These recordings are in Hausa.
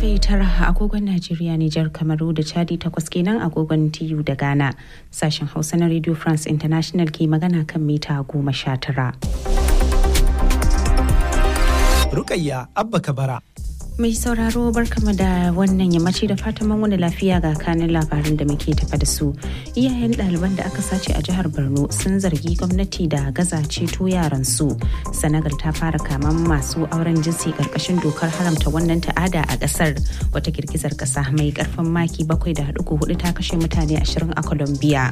karfe tara agogon Najeriya Nijar Kamaru da Chadi takwas kenan agogon TU da Ghana. Sashen Hausa na Radio France International ke magana kan mita goma sha tara. Rukayya Abba Kabara. Mai sauraro barkama da wannan yammaci da fatan wani lafiya ga kanin labarin da muke tafa da su. Iyayen ɗaliban da aka sace a jihar Borno sun zargi gwamnati da gaza ceto yaran su. Senegal ta fara kaman masu auren jinsi karkashin dokar haramta wannan ta'ada a ƙasar. Wata girgizar ƙasa mai ƙarfin maki bakwai da hudu ta kashe mutane ashirin a Colombia.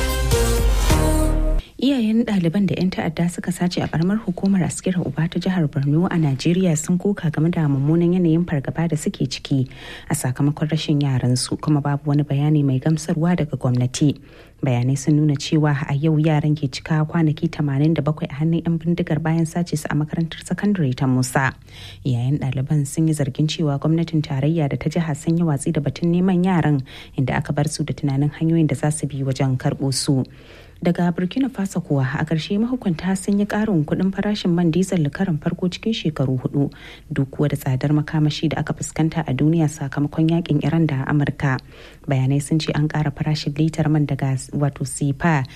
iyayen ɗaliban da 'yan ta'adda suka sace a karamar hukumar askira uba ta jihar borno a najeriya sun koka game da mummunan yanayin fargaba da suke ciki a sakamakon rashin yaran su kuma babu wani bayani mai gamsarwa daga gwamnati bayanai sun nuna cewa a yau yaran ke cika kwanaki 87 a hannun 'yan bindigar bayan sace su a makarantar sakandare ta musa yayin ɗaliban sun yi zargin cewa gwamnatin tarayya da ta jiha sun yi watsi da batun neman yaran inda aka bar su da tunanin hanyoyin da za su bi wajen karɓo su daga burkina faso kuwa a ƙarshe mahukunta sun yi ƙarin kuɗin farashin man diesel karin farko cikin shekaru hudu duk kuwa da tsadar makamashi da aka fuskanta a duniya sakamakon yakin iran da amurka bayanai sun ce an ƙara farashin litar man daga wato sifa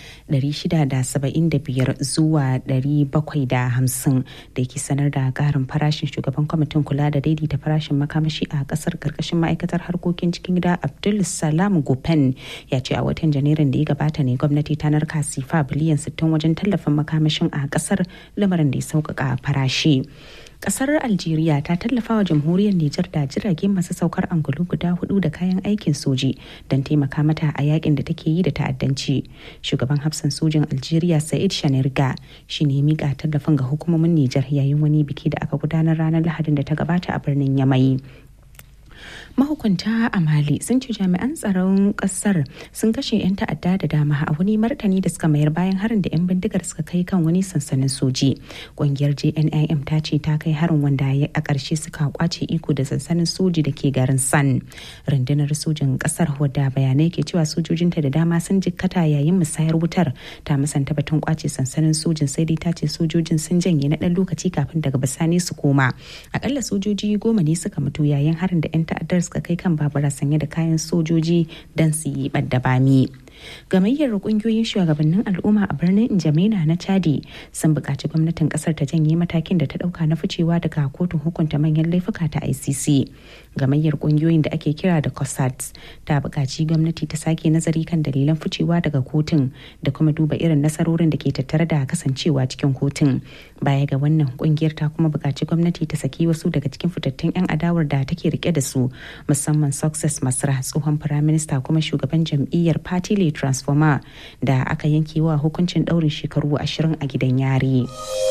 675 zuwa 750 da ke sanar da ƙarin farashin shugaban kwamitin kula da daidaita farashin makamashi a ƙasar ƙarƙashin ma'aikatar harkokin cikin gida abdul salam gopen ya ce a watan janairun da ya gabata ne gwamnati ta narka sifa biliyan 60 wajen tallafin makamashin a kasar lamarin da ya sauƙaƙa farashi. kasar algeria ta tallafa wa jamhuriyar nijar da jirage masu saukar angulu guda hudu da kayan aikin soji don taimaka mata a yakin da take yi da ta'addanci shugaban hafsan sojin algeria said shanirga shi ne mika tallafin ga hukumomin nijar yayin wani biki da aka gudanar ranar lahadin da ta gabata a birnin yamai mahukunta a mali sun ce jami'an tsaron kasar sun kashe 'yan ta'adda da dama a wani martani da suka mayar bayan harin da 'yan bindigar suka kai kan wani sansanin soji ƙungiyar jnim ta ce ta kai harin wanda a ƙarshe suka kwace iko da sansanin soji da ke garin san rundunar sojin kasar wadda bayanai ke cewa sojojinta da dama sun jikkata yayin musayar wutar ta musanta batun kwace sansanin sojin sai dai ta ce sojojin sun janye na ɗan lokaci kafin daga bisani su koma akalla sojoji goma ne suka mutu yayin harin da 'yan ta'addar suka kai kan babura sanye da kayan sojoji don su yi ɓadda bami. gamayyar kungiyoyin shugabannin al'umma a birnin Injamena na Chadi sun buƙaci gwamnatin ƙasar ta janye matakin da ta ɗauka na ficewa daga kotun hukunta manyan laifuka ta ICC. Gamayyar kungiyoyin da ake kira da COSATS ta buƙaci gwamnati ta sake nazari kan dalilan ficewa daga kotun da kuma duba irin nasarorin da ke tattare da kasancewa cikin kotun. Baya ga wannan kungiyar ta kuma buƙaci gwamnati ta saki wasu daga cikin fitattun 'yan adawar da take rike da su musamman Success Masra tsohon firaminista kuma shugaban jam'iyyar Party transformer da aka yanke wa hukuncin ɗaurin shekaru ashirin a gidan yari.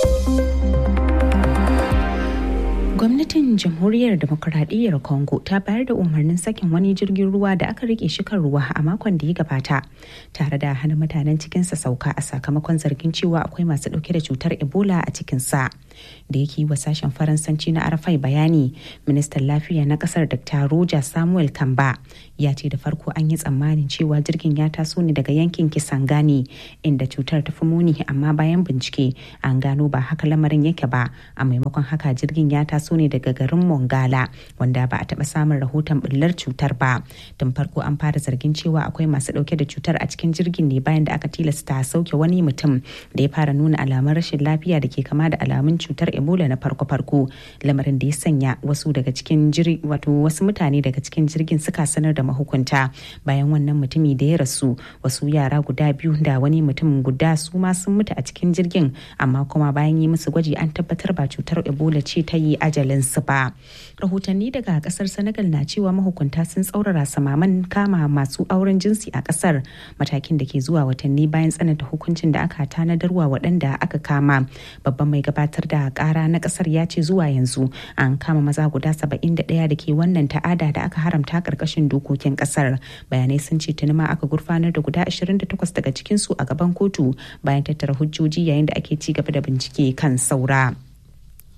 gwamnatin jamhuriyar demokuraɗiyyar congo ta bayar da umarnin sakin wani jirgin ruwa da aka rike shi kan ruwa a makon da ya gabata tare da hana mutanen cikinsa sauka a sakamakon zargin cewa akwai masu ɗauke da cutar ebola a cikinsa da yake wa sashen faransanci na arafai bayani ministan lafiya na kasar dr roger samuel kamba ya ce da farko an yi tsammanin cewa jirgin ya taso ne daga yankin kisangani inda cutar ta fi muni amma bayan bincike an gano ba haka lamarin yake ba a maimakon haka jirgin ya taso ne daga garin mongala wanda ba a taba samun rahoton bullar cutar ba tun farko an fara zargin cewa akwai masu dauke da cutar a cikin jirgin ne bayan da aka tilasta sauke wani mutum da ya fara nuna alamun rashin lafiya da ke kama da alamun cutar ebola na farko-farko lamarin da ya sanya wasu daga cikin wato wasu mutane daga cikin jirgin suka sanar da mahukunta bayan wannan mutumi da ya rasu wasu yara guda biyu da wani mutum guda su ma sun mutu a cikin jirgin amma kuma bayan yi musu gwaji an tabbatar ba cutar ebola ce ta yi ajalin su ba rahotanni daga kasar senegal na cewa mahukunta sun tsaurara samaman kama masu auren jinsi a kasar matakin da ke zuwa watanni bayan tsananta hukuncin da aka tanadarwa waɗanda aka kama babban mai gabatar da kara na kasar ya ce zuwa yanzu an kama maza guda 71 da ke wannan ta'ada da aka haramta karkashin dokokin kasar bayanai sun ce tuni ma aka gurfanar da guda 28 daga cikinsu a gaban kotu bayan tattara hujjoji yayin da ake ci gaba da bincike kan saura.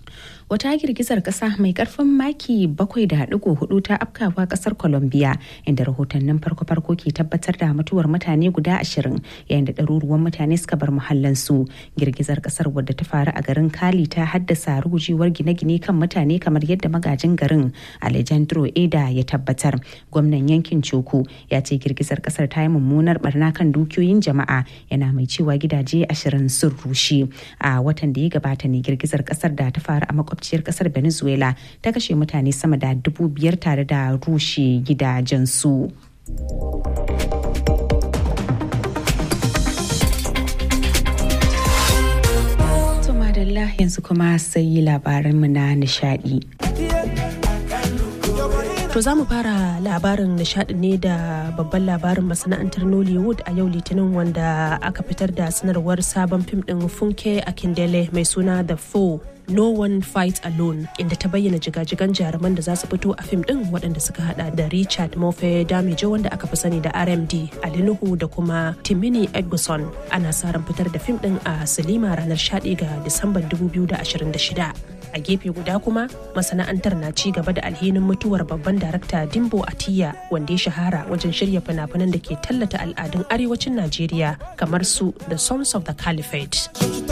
wata girgizar kasa mai karfin maki 7.4 ta afkawa kasar colombia inda rahotannin farko-farko ke tabbatar da mutuwar mutane guda ashirin yayin da ɗaruruwan mutane suka bar muhallansu girgizar kasar wadda ta faru a garin kali ta haddasa rugujewar gine-gine kan mutane kamar yadda magajin garin alejandro eda ya tabbatar gwamnan yankin coko ya ce girgizar kasar ta yi mummunar barna kan dukiyoyin jama'a yana mai cewa gidaje ashirin sun rushe a watan da ya gabata ne girgizar kasar da ta faru a makwabciyar kasar venezuela ta kashe mutane sama da dubu biyar tare da rushe gidajensu. madalla yanzu kuma sai labaranmu na nishadi. To za mu fara labarin nishadi ne da babban labarin masana'antar Nollywood a yau litinin wanda aka fitar da sanarwar sabon fim din Funke Akindele mai suna The Foe No One Fight Alone inda ta bayyana jigajigan jaruman da za su fito a fim din waɗanda suka hada da Richard Mofe Damijo wanda aka fi sani da RMD, Ali Nuhu da kuma Timini Egguson. Ana sa ran fitar da fim din a Silima ranar 11 ga Disamban 2026. a gefe guda kuma masana'antar na ci gaba da alhinin mutuwar babban darakta dimbo atiya wanda ya shahara wajen shirya fina-finan da ke tallata al'adun arewacin najeriya kamar su the sons of the caliphate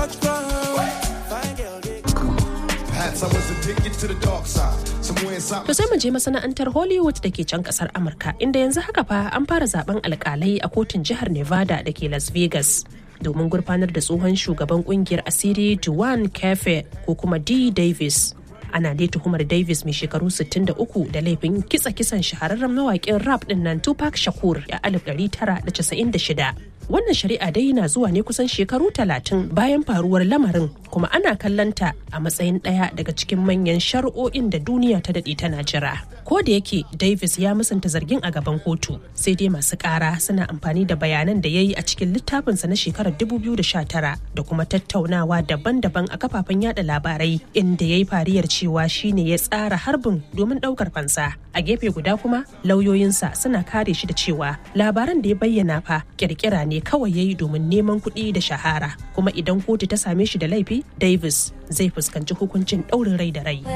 To sai mu je masana'antar Hollywood da ke can kasar Amurka inda yanzu haka fa an fara zaben alkalai a kotun jihar Nevada da ke Las Vegas. domin gurfanar da tsohon shugaban kungiyar asiri Duane Kefe ko kuma D. Davis. Ana dai tuhumar Davis mai shekaru 63 da laifin kitsa kisan shahararren mawaƙin rap ɗin nan Tupac Shakur a 1996. Wannan shari'a dai na zuwa ne kusan shekaru talatin bayan faruwar lamarin kuma ana kallanta a matsayin ɗaya daga cikin manyan shari'o'in da duniya ta daɗe tana jira. Ko da yake Davis ya musanta zargin a gaban kotu sai dai masu ƙara suna amfani da bayanan da ya yi a cikin littafinsa na shekarar 2019 da kuma tattaunawa daban-daban a kafafen yada labarai inda ya yi fariyar cewa shine ya tsara harbin domin ɗaukar fansa. A gefe guda kuma lauyoyinsa suna kare shi da cewa labaran da ya bayyana fa kirkira ne kawai ya yi domin neman kuɗi da shahara kuma idan kotu ta same shi da laifi davis zai fuskanci hukuncin ɗaurin rai da rai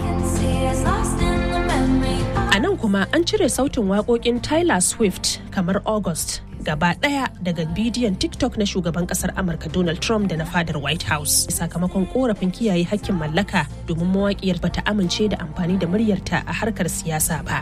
a nan kuma an cire sautin waƙoƙin tyler swift kamar august gaba ɗaya daga bidiyon tiktok na shugaban ƙasar amurka donald trump da na fadar white house sakamakon korafin kiyaye hakkin mallaka domin mawaƙiyar bata amince da amfani da muryarta a harkar siyasa ba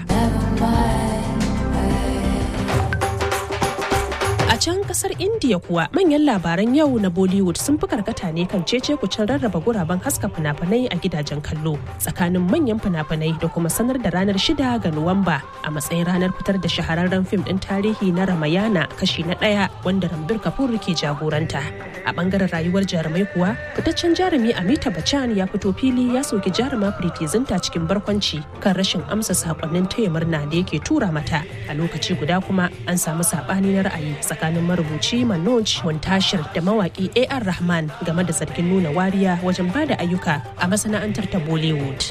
A can kasar India kuwa manyan labaran yau na Bollywood sun fi karkata ne kan cece kucin rarraba guraben haska fina-finai a gidajen kallo tsakanin manyan fina-finai da kuma sanar da ranar shida ga Nuwamba a matsayin ranar fitar da shahararren fim ɗin tarihi na Ramayana kashi na ɗaya wanda Rambir Kapoor ke jagoranta. A bangaren rayuwar jarumai kuwa fitaccen jarumi Amita Bachchan ya fito fili ya soki jaruma Preeti Zinta cikin barkwanci kan rashin amsa sakonnin taya murna da yake tura mata a lokaci guda kuma an samu sabani na ra'ayi tsakanin marubuci Manoj Montashir da mawaki AR Rahman game da zargin nuna wariya wajen bada ayyuka a masana'antar ta Bollywood.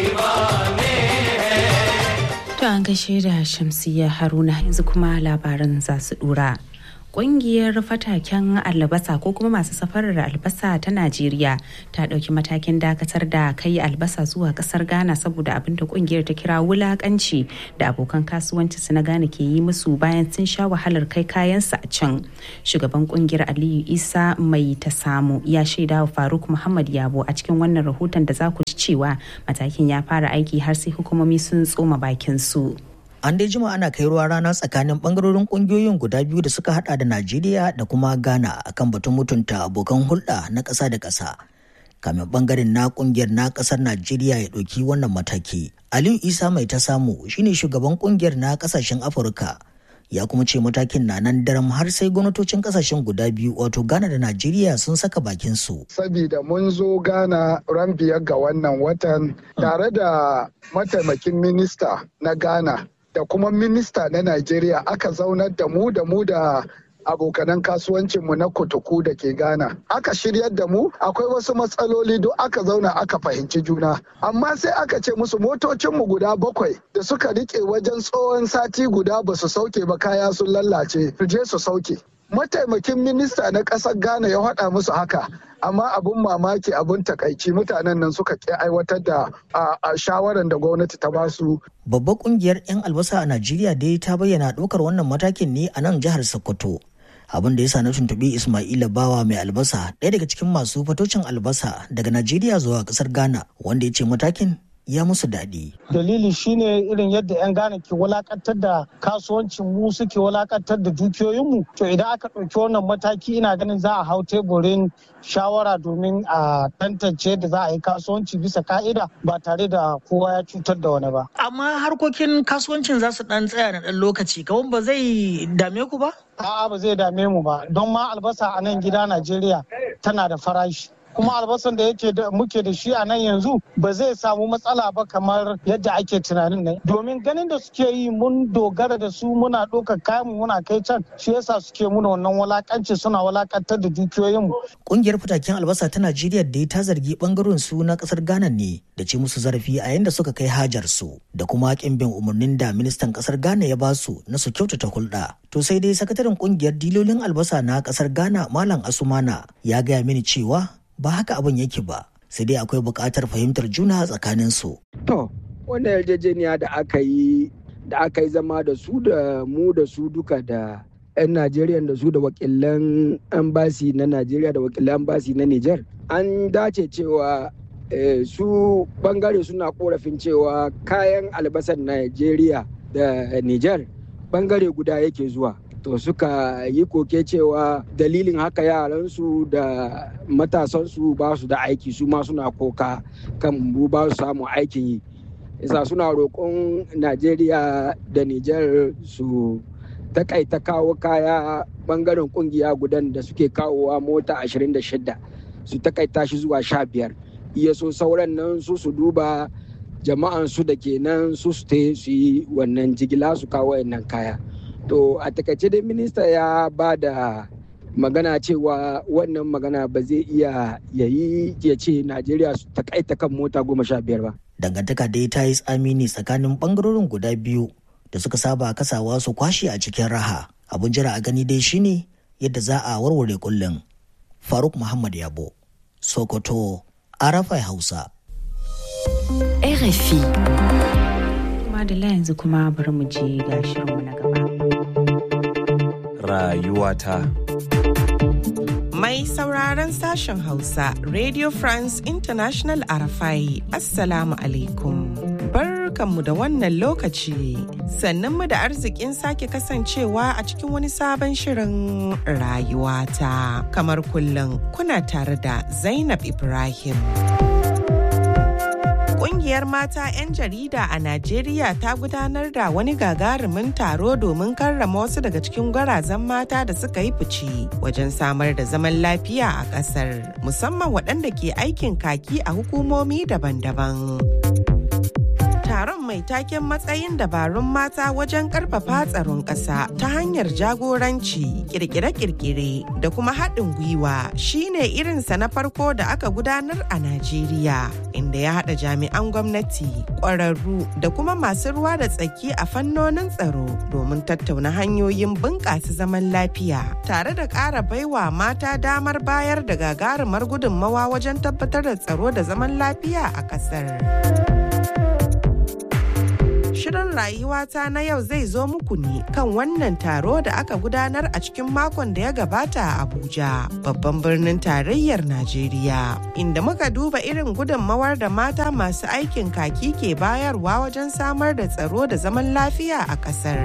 To an gaishe da Shamsiyya Haruna yanzu kuma labaran za su dura. Ƙungiyar fataken albasa ko kuma masu safarar albasa ta Najeriya ta ɗauki matakin dakatar da kai albasa zuwa ƙasar Ghana saboda abin da ƙungiyar ta kira wulaƙanci da abokan kasuwanci su na Ghana ke yi musu bayan sun sha wahalar kai kayansu a can. Shugaban ƙungiyar Aliyu Isa mai ta samu ya shaida wa Faruk Muhammad Yabo a cikin wannan rahoton da za ku ji cewa matakin ya fara aiki har sai hukumomi sun tsoma bakin su. an dai jima ana kai ruwa rana tsakanin bangarorin kungiyoyin guda biyu da suka hada da najeriya da kuma ghana akan batun mutunta abokan hulɗa na ƙasa da ƙasa kamin bangaren na kungiyar na ƙasar najeriya ya ɗauki wannan mataki aliyu isa mai ta samu shine shugaban kungiyar na ƙasashen afirka ya kuma ce matakin na nan daram har sai gwamnatocin kasashen guda biyu wato ghana da najeriya sun saka bakin su sabida mun zo ghana ran biyar ga wannan watan tare da mataimakin minista na ghana da kuma minista na Najeriya aka zaunar da mu da mu da abokanan kasuwancinmu na kotoku da ke Ghana. Aka shiryar da mu akwai wasu matsaloli duk aka zauna aka fahimci juna. Amma sai aka ce musu motocinmu guda bakwai da suka rike wajen tsohon sati guda ba su sauke ba kaya sun lallace su je su sauke. mataimakin minista na ƙasar ghana ya haɗa musu haka amma abun mamaki abun takaici mutanen nan suka ƙi aiwatar da shawaran da gwamnati ta ba su. babbar kungiyar 'yan albasa a najeriya dai ta bayyana ɗaukar wannan matakin ne a nan jihar sokoto abin da ya sa na tuntuɓi Ismaila Bawa mai albasa ɗaya daga cikin masu fatocin albasa daga Najeriya zuwa ƙasar Ghana wanda ya ce matakin ya musu daɗi. Dalili shine irin yadda 'yan Ghana ke walakantar da kasuwancin mu suke walakantar da dukiyoyinmu. To idan aka ɗauki wannan mataki ina ganin za a hau teburin shawara domin a tantance da za a yi kasuwanci bisa ka'ida ba tare da kowa ya cutar da wani ba. Amma harkokin kasuwancin za su ɗan tsaya na ɗan lokaci, kawai ba zai dame ku ba? A'a ba zai dame mu ba, don ma albasa a nan gida Najeriya tana da farashi. kuma albasan da yake da muke da shi a nan yanzu ba zai samu matsala ba kamar yadda ake tunanin nan domin ganin da suke yi mun dogara da su muna ɗaukar kayan mu muna kai can shi yasa suke muna wannan walakanci suna walakantar da dukiyoyin mu Kungiyar fitaken albasa ta Najeriya da ta zargi bangaren su na kasar Ghana ne da ce musu zarafi a yanda suka kai hajar su da kuma kin bin umarnin da ministan kasar Ghana ya ba su na su kyautata hulɗa. To sai dai sakataren kungiyar dilolin albasa na kasar Ghana Malam Asumana ya gaya mini cewa ba haka abin yake ba sai dai akwai buƙatar fahimtar juna tsakanin su. To, wannan yarjejeniya da aka yi da aka yi zama da su da mu da su duka da 'yan Najeriya da su da wakilan ambasi na Najeriya da wakilan ambasi na Nijar. An dace cewa su bangare suna korafin cewa kayan albasar Najeriya da Nijar bangare guda yake zuwa. to suka yi koke cewa dalilin haka yaransu da matasansu ba su da aiki su ma suna koka kan bu ba su samu aikin yi isa suna roƙon najeriya da nijar su takaita kawo kaya bangaren kungiya gudan da suke kawowa mota 26 su takaita shi zuwa 15 iya so sauran nan su su duba jama'an su da ke nan su su yi wannan jigila su kawo wannan kaya to a takaice dai minista ya ba da magana cewa wannan magana ba zai iya yayi ya ce najeriya su takaita kan mota goma sha biyar ba dangantaka dai ta yi tsami ne tsakanin bangarorin guda biyu da suka saba kasawa su kwashe a cikin raha abun jira a gani dai shine yadda za a warware kullum faruk muhammad yabo sokoto arafai hausa RFI. Madalla yanzu kuma bari mu je ga shirinmu na gaba. Rayuwata. Mai sauraron sashen Hausa, Radio France International Arafai, Assalamu alaikum. Barkanmu da wannan lokaci, sannan mu da arzikin sake kasancewa a cikin wani sabon shirin rayuwata. Kamar kullum kuna tare da Zainab Ibrahim. Ƙungiyar mata 'yan jarida a Najeriya ta gudanar da wani gagarumin taro domin karrama wasu daga cikin gwarazan mata da suka yi fice wajen samar da zaman lafiya a ƙasar, musamman waɗanda ke aikin kaki a hukumomi daban-daban. taron mai taken matsayin dabarun mata wajen karfafa tsaron ƙasa ta hanyar jagoranci kirkire-kirkire da kuma haɗin gwiwa shine irinsa na farko da aka gudanar a najeriya inda ya haɗa jami'an gwamnati ƙwararru da kuma masu ruwa da tsaki a fannonin tsaro domin tattauna hanyoyin bunƙasa zaman lafiya tare da ƙara baiwa mata damar bayar da gagarumar gudunmawa wajen tabbatar da tsaro da zaman lafiya a ƙasar. Shirin rayuwata na yau zai zo muku ne kan wannan taro da aka gudanar a cikin makon da ya gabata a Abuja, babban birnin tarayyar Najeriya, inda muka duba irin gudunmawar da mata masu aikin kaki ke bayarwa wajen samar da tsaro da zaman lafiya a ƙasar.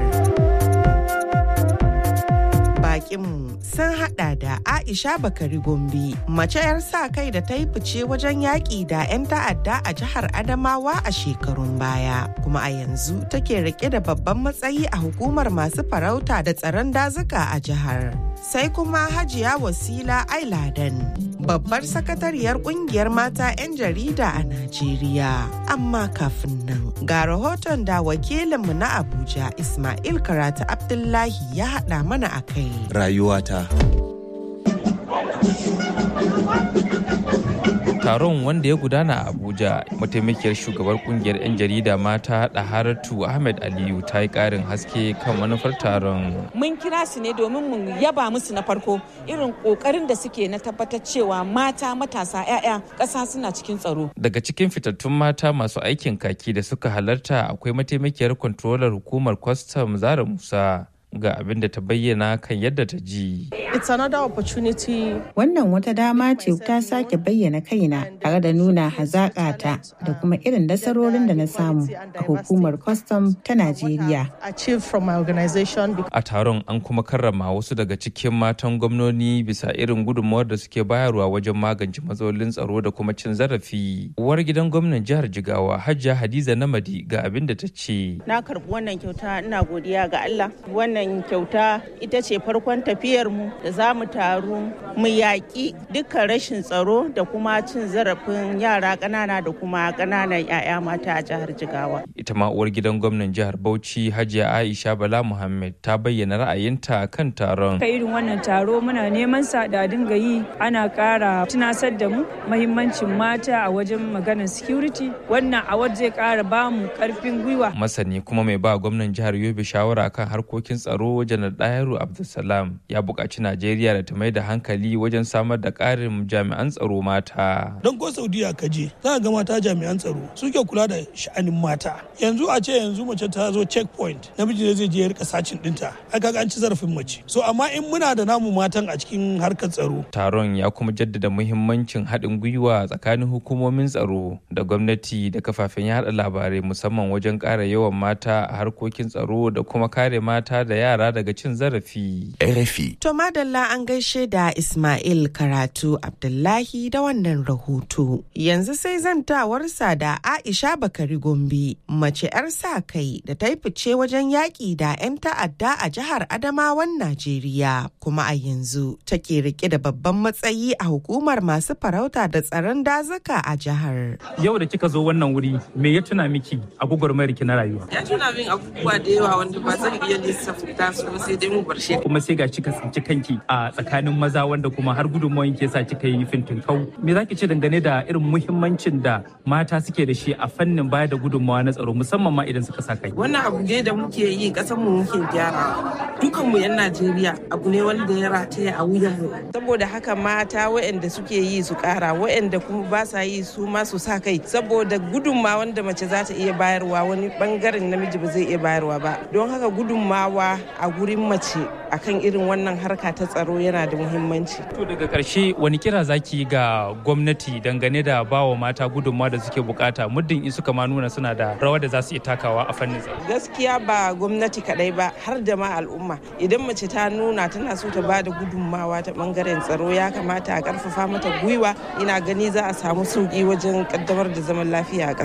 bakinmu sun hada da Aisha Bakari Gombe, mace 'yar sa kai da ta yi fice wajen yaƙi da 'yan ta'adda a jihar Adamawa a shekarun baya, kuma a yanzu take rike da babban matsayi a hukumar masu farauta da tsaron dazuka a jihar. Sai kuma Hajiya Wasila Ailadan, babbar sakatariyar kungiyar mata 'yan jarida a Najeriya. Amma kafin nan, ga rahoton da wakilinmu na Abuja Ismail Karatu Abdullahi ya haɗa mana a kai. Rayuwata. taron wanda ya gudana a abuja mataimakiyar shugabar kungiyar 'yan jarida mata daharatu ahmed aliyu ta yi karin haske kan manufar taron mun kira su ne domin mu yaba musu na farko irin kokarin da suke na tabbatar cewa mata matasa 'ya'ya ƙasa suna cikin tsaro daga cikin fitattun mata masu aikin kaki da suka halarta akwai mataimakiyar kwantrolar hukumar kwastam zara musa ga abin da ta bayyana kan yadda ta ji. It's another opportunity. Wannan wata dama ce ta sake bayyana kaina tare da nuna hazaƙata da kuma irin nasarorin da na samu a hukumar kwastam ta Najeriya. A taron an kuma karrama wasu daga cikin matan gwamnoni bisa irin gudunmawar da suke bayarwa wajen magance matsalolin tsaro da kuma cin zarafi. Uwar gidan gwamnan jihar Jigawa Hajiya Hadiza Namadi ga abin da ta ce. Na karɓi wannan kyauta ina godiya ga Allah. Wannan wannan kyauta ita ce farkon tafiyarmu da za mu taru mu yaƙi dukkan rashin tsaro da kuma cin zarafin yara ƙanana da kuma ƙananan 'ya'ya mata a jihar Jigawa. Ita ma uwar gidan gwamnan jihar Bauchi Hajiya Aisha Bala Muhammad ta bayyana ra'ayinta kan taron. Ka irin wannan taro muna neman sa da dinga yi ana ƙara tunasar da mu mahimmancin mata a wajen maganar security wannan award zai ƙara ba mu ƙarfin gwiwa. Masani kuma mai ba gwamnan jihar Yobe shawara kan harkokin tsaro tsaro janar dayaru abdulsalam ya buƙaci najeriya da ta mai da hankali wajen samar da ƙarin jami'an tsaro mata don ko saudiya ka je za ga mata jami'an tsaro suke kula da sha'anin mata yanzu a ce yanzu mace ta zo checkpoint namiji ne zai je ya rika sacin dinta aka ga an ci zarafin mace so amma in muna da namu matan a cikin harkar tsaro taron ya kuma jaddada muhimmancin haɗin gwiwa tsakanin hukumomin tsaro da gwamnati da kafafen yaɗa labarai musamman wajen ƙara yawan mata a harkokin tsaro da kuma kare mata da yara daga cin zarafi. RFI. To madalla an gaishe da Ismail Karatu Abdullahi da wannan rahoto. Yanzu sai zantawarsa da Aisha Bakari Gombe, mace 'yar sa kai da ta yi fice wajen yaƙi da 'yan ta'adda a jihar Adamawan Najeriya. Kuma a yanzu take rike da babban matsayi a hukumar masu farauta da tsaron dazuka a jihar. Yau da kika zo wannan wuri, me ya tuna miki a gwagwarmayar ki na rayuwa? Ya tuna min abubuwa da yawa wanda ba zan iya lissafta su ba sai dai mu bar shi. Kuma sai ga kika tsinci kanki a tsakanin maza wanda kuma har gudunmawan ke sa kika yi fintin kau. Me za ki ce dangane da irin muhimmancin da mata suke da shi a fannin bayar da gudunmawa na tsaro musamman ma idan suka sa kai? Wannan abu ne da muke yi kasan mu muke gyara. Dukan mu 'yan Najeriya abu ne wanda ya rataya a wuyan mu. Saboda haka mata waɗanda suke yi su ƙara waɗanda kuma ba sa yi su ma su sa kai saboda gudunmawa wanda mace za ta iya bayarwa wani bangaren namiji ba zai iya bayarwa ba. Don haka gudunmawa a gurin mace akan irin wannan harka ta tsaro yana da muhimmanci. To daga ƙarshe wani kira zaki ga gwamnati dangane da bawa mata gudunmawa da suke bukata muddin in suka ma nuna suna da rawar da za su iya takawa a fannin tsaro. Gaskiya ba gwamnati kadai ba har da ma al'umma idan mace ta nuna tana so ta bada gudunmawa ta bangaren tsaro ya kamata a karfafa mata gwiwa ina gani za a samu sauki wajen kaddamar da zaman lafiya a